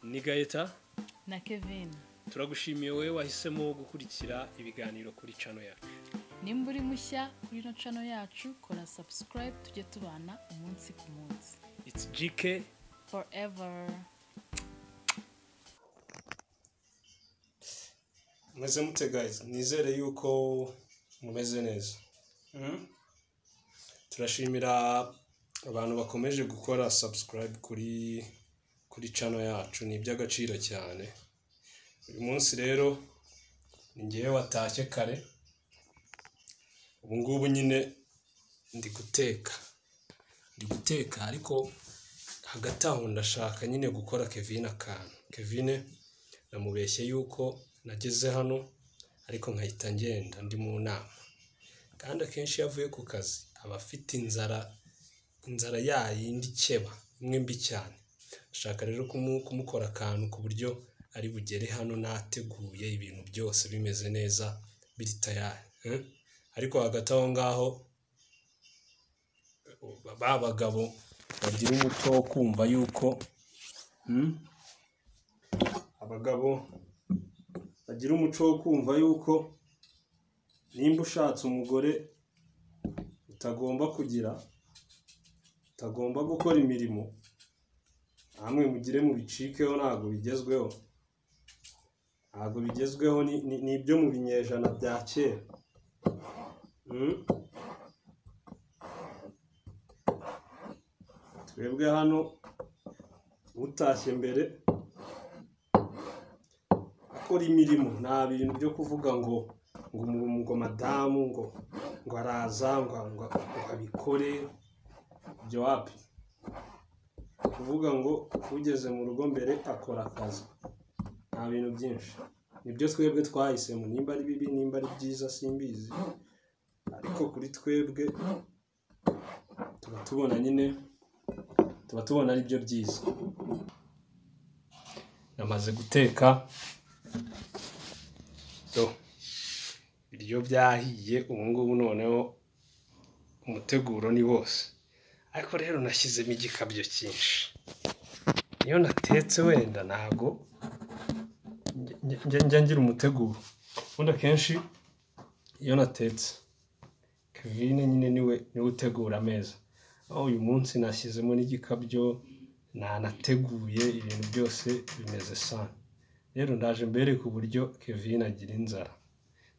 ni gahita na kevin turagushimiye wowe wahisemo gukurikira ibiganiro kuri cano yacu nimba uri mushya kuri ino cano yacu kora sabusikarayibu tujye tubana umunsi ku munsi iti jike forever meze mute guys nizere yuko mumeze neza turashimira abantu bakomeje gukora sabusikarayibu kuri kuri cano yacu ni iby'agaciro cyane uyu munsi rero ni ngewe watashye kare ubu ngubu nyine ndi guteka ndi guteka ariko hagati aho ndashaka nyine gukora kevin akantu kevin namubeshye yuko nageze hano ariko nkahita ngenda ndi mu nama kandi akenshi iyo avuye ku kazi aba afite inzara inzara yayindi ikeba imwe mbi cyane ashaka rero kumu- kumukora akantu ku buryo ari bugere hano nateguye ibintu byose bimeze neza biri tayari eh? ariko hagati aho ngaho ba bagabo bagira umuco wo kumva yuko hmm? abagabo bagira umuco wo kumva yuko nimba ushatse umugore utagomba kugira utagomba gukora imirimo namwe mugire mubicikeho ntabwo bigezweho ntabwo bigezweho ni- ni ni ibyo mu binyejana bya kera Mm. twebwe hano utashye mbere akora imirimo nta bintu byo kuvuga ngo ngo umu- ngo madamu ngo ngo araza ngo ngo ngo abikore ibyo wapi kuvuga ngo ugeze mu rugo mbere akora akazi nta bintu byinshi nibyo twebwe twahisemo nimba ari bibi nimba ari byiza simbizi ariko kuri twebwe tuba tubona nyine tuba tubona ari byo byiza namaze guteka so ibiryo byahiye ubu ngubu noneho umuteguro ni wose ariko rero nashyizemo igikabyo cyinshi iyo natetse wenda ntago njya- njya- njya ngira umuteguro ubundi akenshi iyo natetse kevin nyine niwe niwe utegura ameza aho uyu munsi nashyizemo n'igikabyo nanateguye ibintu byose bimeze sana rero ndaje mbereka uburyo kevin agira inzara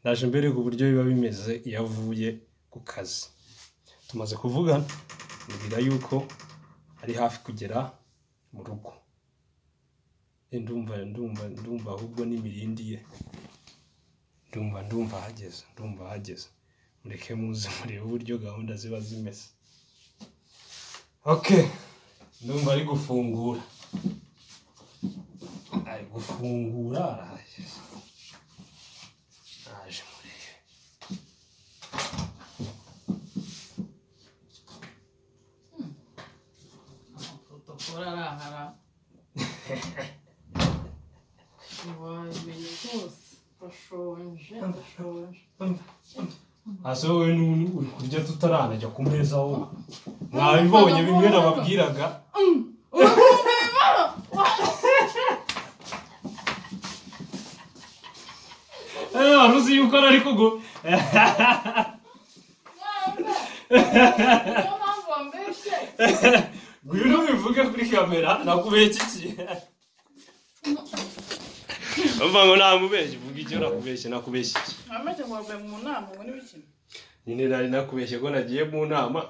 ndaje mbereka uburyo biba bimeze iyo avuye ku kazi tumaze kuvugana mubwira yuko ari hafi kugera mu rugo Eh, ndumva ndumva ndumva ahubwo n'imirindi ye ndumva ndumva ahageze ndumva ahageze mureke muze murebe uburyo gahunda ziba zimeze ok ndumva ari gufungura ari gufungura arahageze naje murebe protokora arahara ubumenyi bwose urashonje urashonje hasi wowe n'ubu uri kurya tutaranajya ku meza aho mwabibonye bimwe nababwiraga Eh, wari uzi yuko ari kugu niyo mpamvu wambeshye ngwino bivuge kuri kamera nakubeye iki kintu umva ngo namubeshye uvuga icyo nakubeshye nakubeshye iki wambeshye ngo wavuye mu nama ngo n'ibikina nyine nari nakubeshye ko nagiye mu nama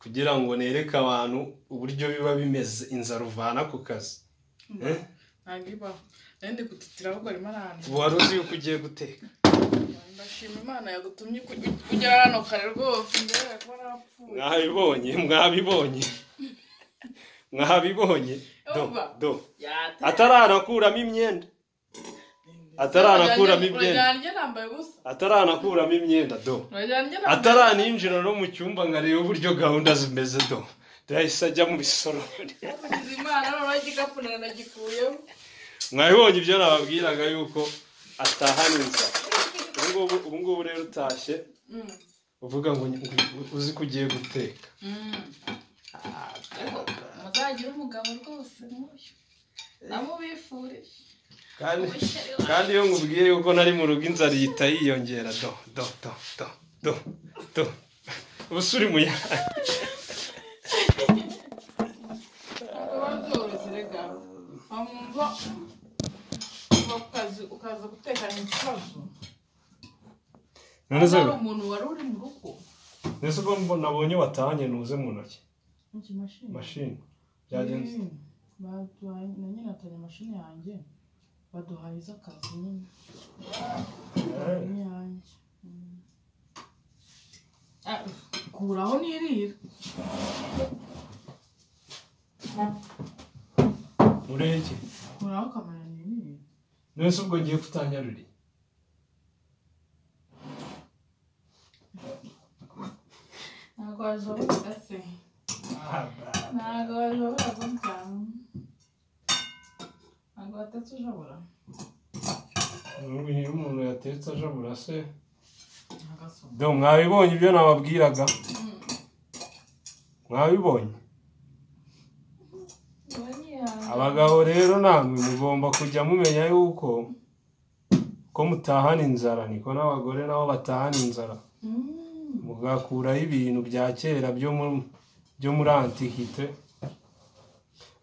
kugira ngo nereke abantu uburyo biba bimeze inzara uvana ku kazi Eh? ntabwo ibaho nari ndi gutitira ahubwo arimo arahana ubu wari uzi yuko ugiye guteka ndashima imana yagutumye kugera hano kare rwose mbere kuba narapfuye mwabibonye mwabibonye mwabibonye do Urumva? do yate ataranakuramo imyenda ataranakuramo imyenda urajyana njye nambaye ubusa ataranakuramo imyenda do urajyana njye nambaye ataraninjira no mu cyumba nkareba uburyo gahunda zimeze do yahise ajya mu bisorori ubusa imana noneho igikapu naranagikuyeho mwabibonye ibyo nababwiraga yuko atahana inzara ubu ngubu ubu ngubu rero utashye Mm. uvuga ngo ngo uzi ko ugiye guteka Mm. Ariko muzagire umugabo rwose nk'uyu ndamubifurije kandi kandi iyo nkubwiye yuko nari mu rugo inzara ihita yiyongera do do do do do do ubusa uri mu yandi biba byoroshye rega wamva kuva ku kazi ukaza gutekana ikibazo none se hari umuntu wari uri mu rugo nese ubwo mbo- nabonye watahanye nuze mu ntoki ikimashini mashini byagenze Mm. baduhaye na nyine atari imashini yanjye baduhaye iz'akazi nyine Eh, n'iyanjye Mm. Ah, kuraho nirira uriho iki kuraho kamera nirira nese ubwo ngiye kutanyaruriye ntabwo wajabura se ntabwo wajabura gutanga ntabwo watatse ujabura n'ubwo iyo umuntu yatetse ajabura se agasoma do mwabibonye ibyo nababwiraga mwabibonye abagabo rero namwe mugomba kujya mumenya yuko ko mutahana inzara niko n'abagore nabo batahana inzara mugakuraho ibintu bya kera byo mu- byo muri antikite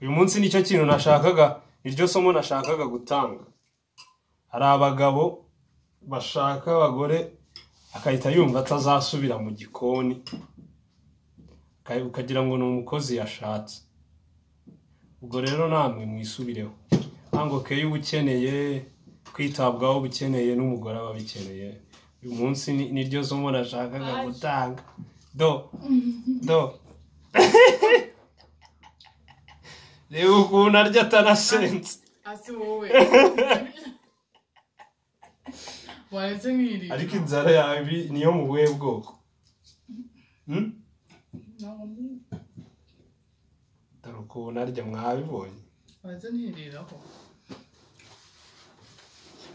uyu munsi nicyo kintu nashakaga iryo somo nashakaga gutanga hari abagabo bashaka abagore akahita yumva atazasubira mu gikoni uka- ukagira ngo ni umukozi yashatse ubwo rero namwe mwisubireho ntabwo keyo uba ukeneye kwitabwaho uba ukeneye n'umugore aba abikeneye uyu munsi ni- niryo somo nashakaga Aje. gutanga do do reba ukuntu arya atanasenze asi wowe waretse nk'iri ariko inzara yawe niyo mu buhe bwoko Hmm? Ntabwo ndi- dore ukuntu arya mwabibonye waretse ntiriraho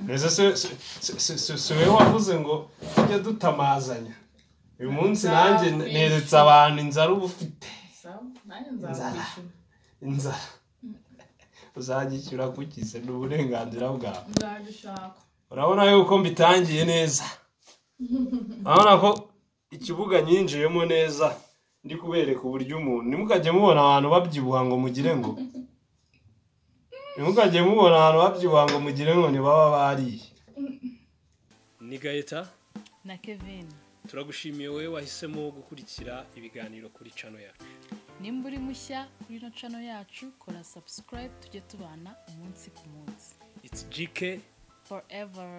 mbese se- se- se- se- se- si wowe wavuze ngo tujye dutamazanya uyu munsi nanjye Nzakwishyura. neretse abantu inzara uba ufite sawa nanjye Inzara. nzakwishyura inzara uzajyishyura kukize ni uburenganzira bwawe nzabishaka urabona yuko mbitangiye neza urabona ko ikibuga nyinjiyemo neza ndi kubereka uburyo umuntu ntimukajye mubona abantu babyibuha ngo mugire ngo ntimukajye mubona abantu babyibuha ngo mugire ngo ntibaba bariye ni gahita na kevin turagushimiye wowe wahisemo gukurikira ibiganiro kuri cano yacu nimba uri mushya kuri ino cano yacu kora subscribe tujye tubana umunsi ku munsi it's gk forever